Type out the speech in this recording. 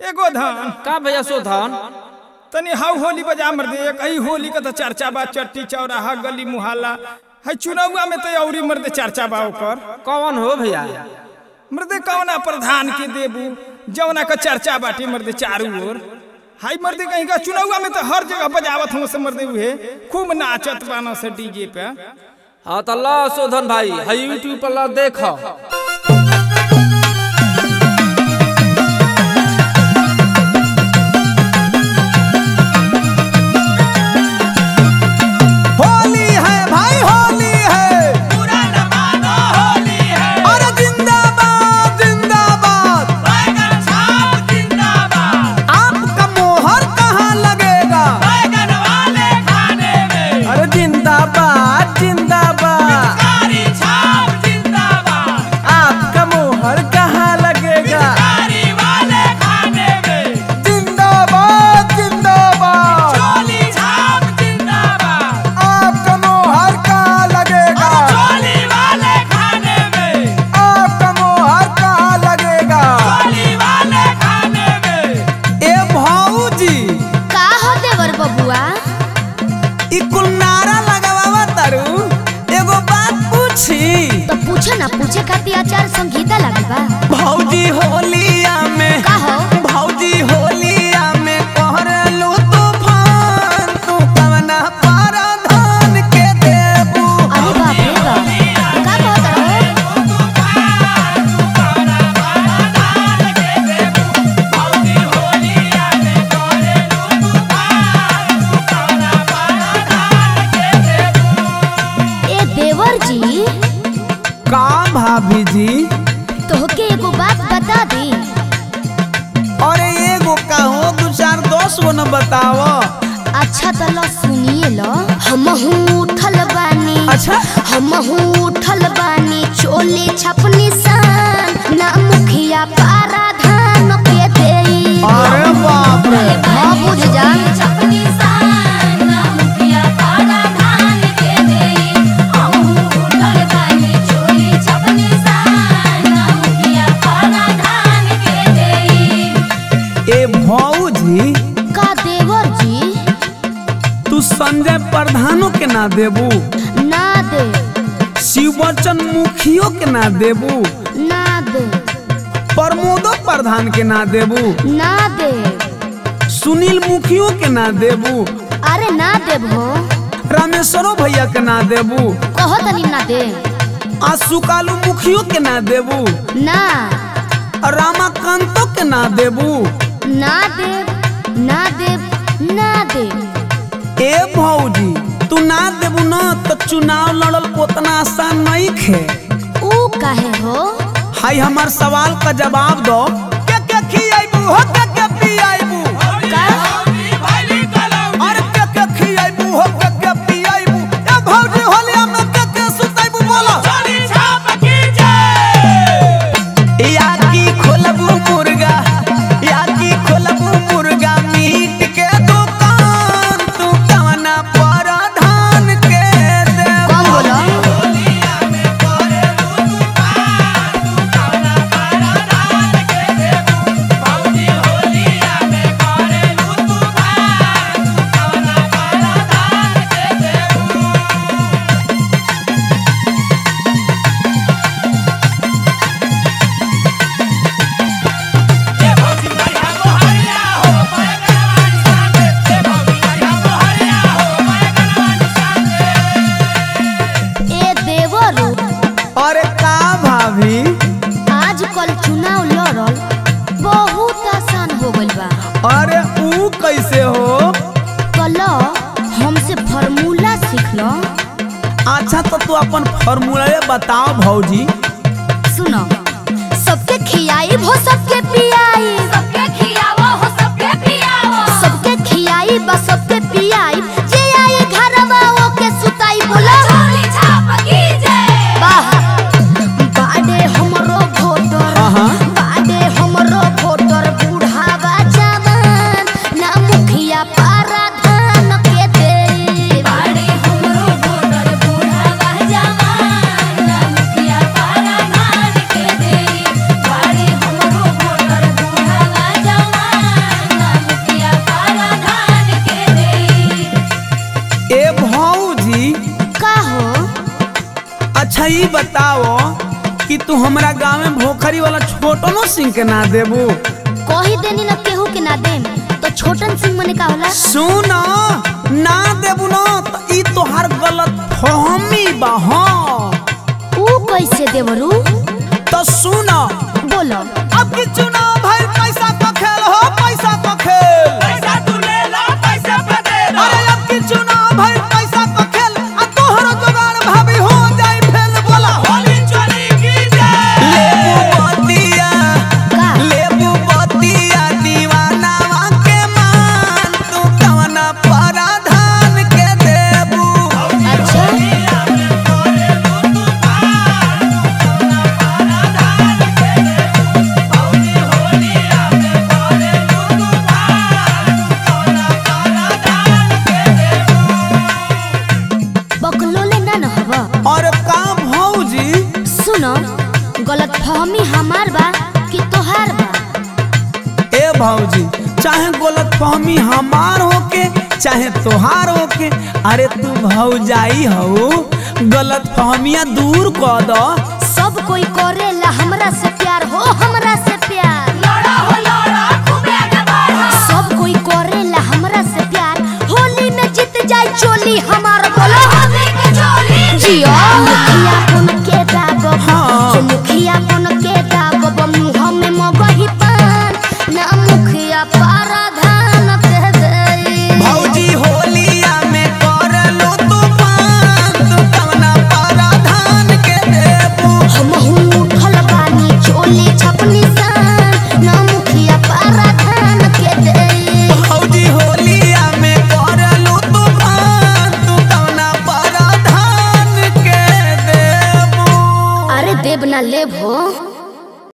एगो धान का भैया शोधन तनी हाउ होली बजा मर दे एक ही होली का तो चर्चा बा चट्टी चौराहा गली मुहल्ला है चुनावा में तो औरी मर्दे चर्चा बा ओकर कौन हो भैया मर्दे कौना प्रधान के देबू जौना का चर्चा बाटी मर्दे चारू ओर हाई मर्दे कहीं का चुनावा में तो हर जगह बजावत हूँ से मर्दे हुए खूब नाचत बाना से डीजे पे हाँ तो ला शोधन भाई है यूट्यूब पर ला देख होली है भाई होली है अरे जिंदाबाद जिंदाबाद आपका मोहर कहाँ लगेगा अरे जिंदाबाद जिंदाबाद आपका मोहर कहाँ लगेगा जिंदाबाद जिंदाबाद आपका मोहर कहाँ लगेगा आपका मोहर कहाँ लगेगा ए भाऊजी का हो देवर बबुआ ई कुल नारा लगावा तारू एगो बात पूछी तो पूछे ना पूछे खातिर आचार संहिता लागल बा भौजी होलिया में का हो भौजी होलिया में कहरलू तूफान तू कवना paraधान के देबू अरे बाप रे बाप का कहत रहो ए देवर जी का भाभी जी तोहके एगो बात बता दी अरे एगो कहो दू चार दस गो न बताव अच्छा तो लो सुनिए लो हम उठल बानी अच्छा हम उठल बानी चोली छपनी सान ना मुखिया पारा धान के देई अरे बाप रे हाँ बुझ जा ए भौजी का देवर जी तू संजय प्रधानो के ना देबू ना दे शिव बच्चन मुखियो के ना देबू ना दे प्रमोदो प्रधान के ना देबू ना दे सुनील मुखियो के ना देबू अरे ना देबो रामेश्वरो भैया के ना देबू कहो तनी ना दे आ सुकालू मुखियो के ना देबू ना रामाकांतो के ना देबू ना दे ना दे ना दे ए भौजी तू ना देबू ना तो चुनाव लड़ल उतना आसान नहीं खे ऊ काहे हो हाय हमार सवाल का जवाब दो के के खियाइबू हो के के पियाइबू का अरे के के खियाइबू हो के के पियाइबू ए भौजी होलिया में के के सुताइबू बोला या की खोलबू मुर्गा या की खोलबू मुर्गा मीट के दुकान तू कवना प्रधान के दे कौन बोलो ए देवरू अरे का भाभी आजकल चुनाव लड़ल बहुत आसान हो गइल बा अरे ऊ कैसे हो कल हमसे फार्मूला सीख लो अच्छा तो तू अपन फॉर्मूला बताओ भौजी सुनो सबके खियाई हो सबके पियाई सबके खियावो हो सबके पियावो सबके खियाई बा सबके पियाई जे आए घरवा ओके सुताई बोला छोली छाप की जय वाह बाडे हमरो भोटर हाँ। बाडे हमरो भोटर बूढ़ावा जवान ना मुखिया पारा धान के दे बाडे हमरो भोटर बूढ़ावा जवान ना मुखिया पारा धान के दे बाडे हमरो ई बताओ कि तू हमरा गांव में भोखरी वाला छोटनो सिंह के ना देबू कही देनी न केहू के ना देम तो छोटन सिंह मने का होला सुन ना देबू ना तो ई तोहार गलत फहमी बा हाँ ऊ कैसे देवरू तो सुन बोलो अब की चुनाव भाई पैसा का खेल हो पैसा का खेल पैसा तू ले ला पैसा पे दे अरे अब की चुनाव भाई पैसा का खेल आ तोहर जुगाड़ भाभी हो जाई फेल बोला होली चली की जाए लेबू बतिया का लेबू बतिया दीवानावा के मान तू कवना पराधान के देबू अच्छा बकलोले ना न हवा और का भौजी सुनो गलत फहमी हमार बा कि तोहार बा ए भौजी चाहे गलत फहमी हमार होके चाहे तोहार होके अरे तू भौजाई हो गलत फहमिया दूर कर दो सब कोई करेला हमरा से प्यार हो हमरा से प्यार सब कोई करेला हमरा से प्यार होली में जीत जाए चोली हमार बोलो जियो मुखिया कोन के दागो हाँ। मुखिया कोन के दागो मुंह में मगही पान ना मुखिया पाराधान के दे भौजी होलिया में कर लो तूफान तू कवना पराधान के देबू हमहू उठल बानी चोली छपनी सान ना मुखिया पाराधान के दे भौजी होलिया में कर लो तूफान तू कवना पराधान के देबू अरे देव ना लेब हो